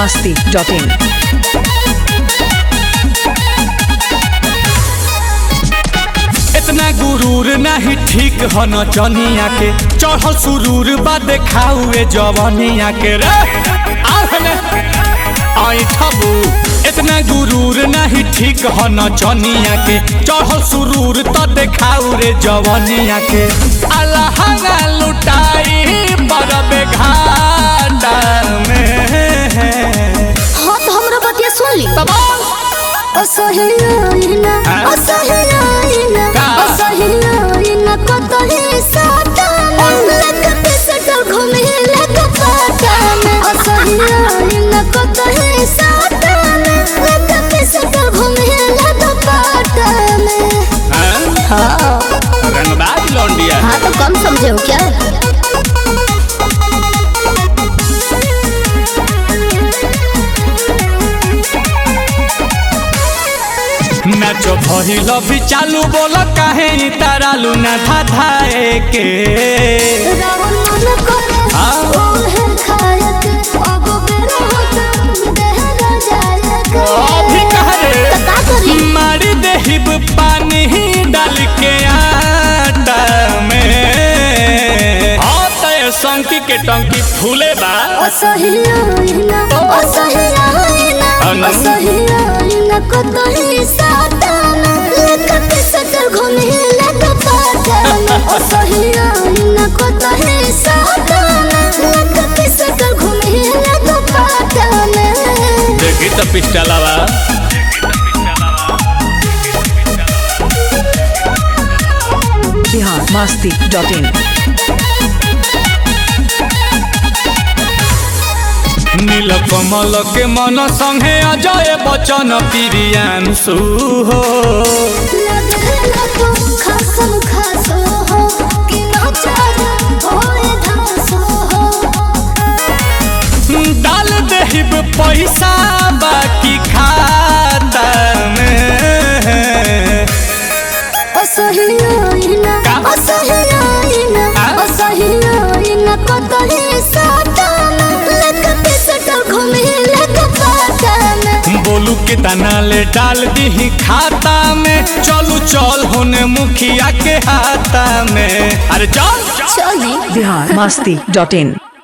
masti.in. इतना गुरूर नहीं ठीक ह न चनिया के चढ़ल सुरूर बा देखाउए जवनिया के रे आहने आई ठबू इतना गुरूर नहीं ठीक ह न चनिया के चढ़ल सुरूर त देखाउ रे जवनिया के अलहंगा लुटाई बरबे घाटा में हाँ तो हमरा बतिया सुन ली तमाम असहियाइना हाँ? असहियाइना का? असहियाइना कतही साटा लगत सटल घूमे लग पाटा में असहियाइना कतही साटा लगत सटल घूमे लग पाटा में हाँ? हाँ रंगबाज लौंडिया हाँ तो कम समझे हो क्या नाचो भइल भी चालू बोल काहे इ तारालू ना धाधाए के रावण मन करे हाँ? ओहे खायक अब बेरा होता देहरा जायक अभी कह रे तो का करी मारी देहिब पानी डाल के आटा में हाँ तय संकी के टंकी फूले बा असहियाइना असहियाइना अनु? असहियाइना कतही साताना लेकत सटर घूमे लग पाटाना असहियाइना कतही साताना लेकत सटर घूमे लग पाटाना देखी तो पिस्टलवा Bihar masti.in. नील कमल के मन संगे अजय बचन प्रियांशु हो लगेला तो खासम खासो हो कि नचार होए धासो हो डाल देहिब पैसा बाकी खाता में असहियाइना का? असहियाइना आ? असहियाइना कतही साटाना लगत सटल घूमे लग पाटाना बोलू के तना ले डाल दी खाता में चलू चल होने मुखिया के हाथा में अरे चल चली Bihar masti.in.